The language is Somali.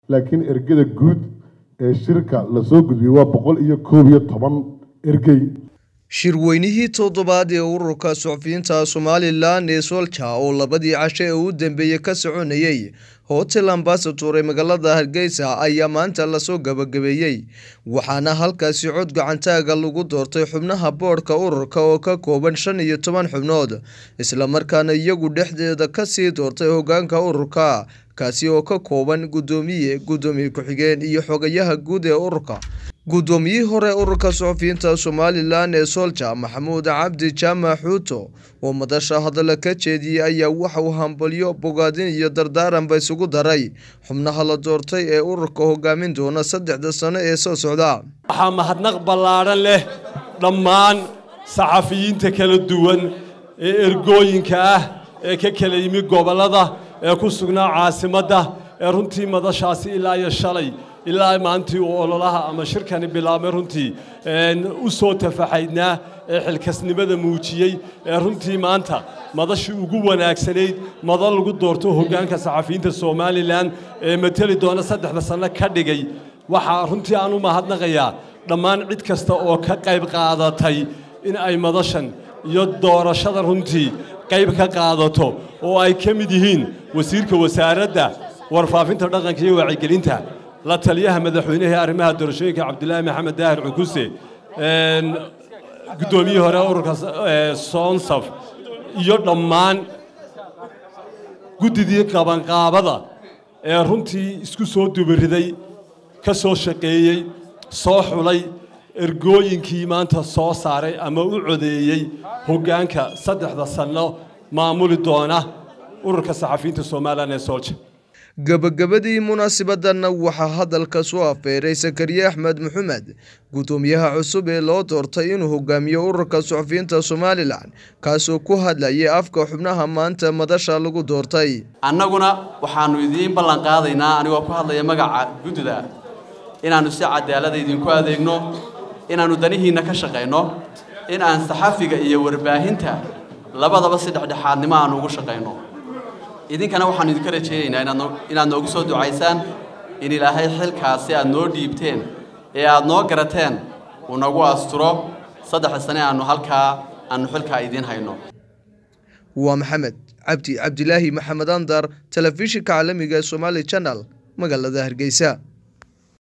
laakiin ergada guud ee shirka lasoo gudbiyey waa boqol iyo koob iyo toban ergey shirweynihii toddobaad ee ururka suxufiyiinta somalilan ee solja oo labadii casho ee u dambeeyey ka soconayey hotel ambasator ee magaalada hargeysa ayaa maanta lasoo gabagabeeyey waxaana halkaasi cod gacantaaga lagu doortay xubnaha boodhka ururka oo ka kooban shan iyo toban xubnood islamarkaana iyagu dhexdeeda kasii doortay hogaanka ururka kaasi oo ka kooban guddoomiye guddoomiye ku-xigeen iyo xogayaha guud ee ururka guddoomiyihii hore ururka suxufiyiinta somalilan ee solja maxamuud cabdi jaamac xuuto oo madasha hadalla ka jeediyey ayaa waxa uu hambalyo bogaadin iyo dardaaranba isugu daray xubnaha la doortay ee ururka hogaamin doona saddexda sano ee soo socda waxaa mahadnaq ballaadhan leh dhammaan saxafiyiinta kala duwan ee ergooyinka ah ee ka kala yimi gobollada ee ku sugnaa caasimadda ee runtii madashaasi ilaa iyo shalay ilaa maantii uu ololaha ama shirkani bilaabmay runtii u soo tafaxaydnaa ee xilkasnimada muujiyey ee runtii maanta madashii ugu wanaagsanayd madal lagu doorto hoggaanka saxafiyiinta somalilan ee mateli doona saddexda sanno ka dhigay waxaa runtii aan u mahadnaqayaa dhammaan cid kasta oo ka qayb qaadatay in ay madashan iyo doorashada runtii qayb ka qaadato oo ay ka mid yihiin wasiirka wasaaradda warfaafinta dhaqanka iyo wacyigelinta la taliyaha madaxweynaha ee arrimaha doorashooyinka cabdilaahi maxamed daahir cukuse guddoomiyihii hore ururka soonsaf iyo dhammaan guddidii qabanqaabada ee runtii isku soo dubariday ka soo shaqeeyey soo xulay ergooyinkii maanta soo saaray ama u codeeyey hoggaanka saddexda sanno maamuli doona ururka saxafiyiinta somalilan ee soolja gabagabadii munaasabadana waxaa hadalka soo afeeray sakariye axmed maxamed guddoomiyaha cusub ee loo doortay inuu hogaamiyo ururka suxufiyiinta somalilan kaasoo ku hadlayay afka xubnaha maanta madasha lagu doortay annaguna waxaannu idiin ballan qaadaynaa anigoo ku hadlaya magaca guddida inaannu si cadaalada idinku adeegno inaannu danihiinna ka shaqayno in aan saxafiga iyo warbaahinta labadaba si dhexdhexaadnimo aannu ugu shaqayno idinkana waxaannu idinka rajaynaynaa inaad noogu soo ducaysaan in ilaahay xilkaasi aad noo dhiibteen ee aad noo garateen uu nagu asturo saddexda sane aannu halkaa aannu xilkaa idiin hayno waa maxamed cabdi cabdilaahi maxamed andar telefishinka caalamiga ee somaali janal magaalada hargeysa